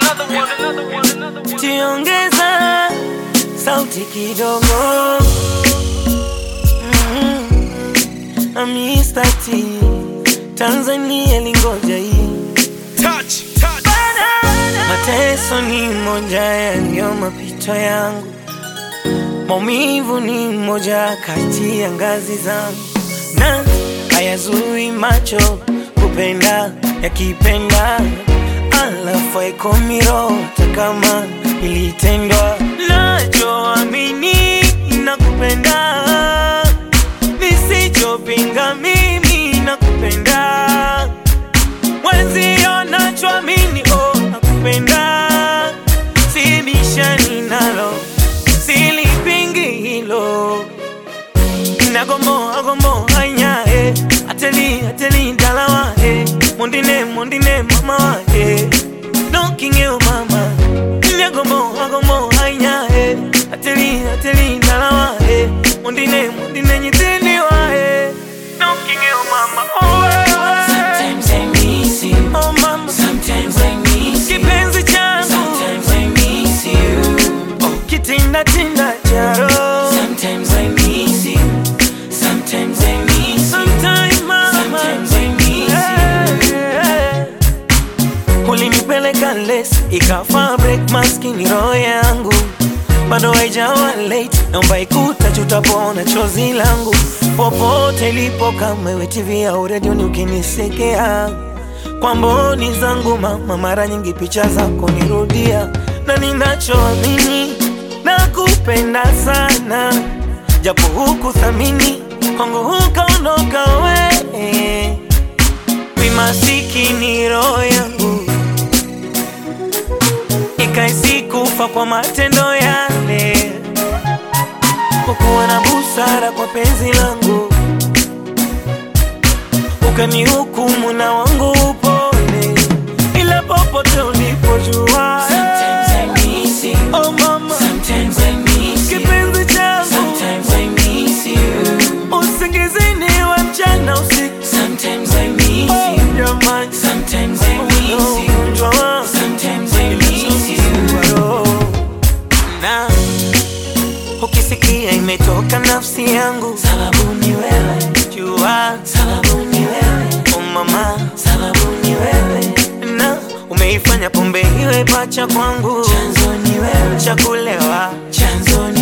Tiongeza sauti kidogo mm. Mr. T Tanzania lingoja hii Mateso ni moja yaliyo mapito yangu, maumivu ni moja kati ya ngazi zangu, na hayazui macho kupenda yakipenda, alafu haikomi roho hata kama ilitendwa. Nachoamini nakupenda, nisichopinga mimi nakupenda mwenzio nachoamini oh, nakupenda sibishani nalo silipingi hilo nagomoa gomoa nyae ateli ateli dalawa eh. mondine mondine mama wa eh. nokingeo mama nagomoa gomoa nyae ateli ateli dalawa eh. mondine mondine nyitini wa eh. nokingeo mama oh, eh, eh. Sometimes I miss you. Oh mama, Sometimes I miss you. kipenzi changu Sometimes I miss you. kitinda tinda charo Sometimes I miss you. Sometimes I miss you. Sometime mama Sometimes I miss you. Eh, eh. ulinipeleka les ikafa break maskini roho yangu bado haijawa late naomba ikuta tutapona chozi langu popote ilipo kama iwe tv au redioni ukinisekea kwa mboni zangu mama mara nyingi picha zako nirudia na ninachoamini nakupenda sana japo huku thamini kwangu hukaondoka we wimasikini roho yangu ikaisi kufa kwa matendo yale kukuwa na busara kwa penzi langu ukanihukumu na wangu upole ila popote ulipojua Sometimes I miss you. oh mama Sometimes I miss you. kipenzi changu Sometimes I miss you. usingizini we mchana usiku Sometimes I miss Oh, you. jamani Sometimes I miss you. ugonjwa wangu Sometimes I miss you. na ukisikia imetoka nafsi yangu Sababu ni wewe. jua Sababu ni wewe. oh mama Sababu ni wewe. na umeifanya pombe iwe pacha kwangu Chanzo ni wewe. cha kulewa Chanzo ni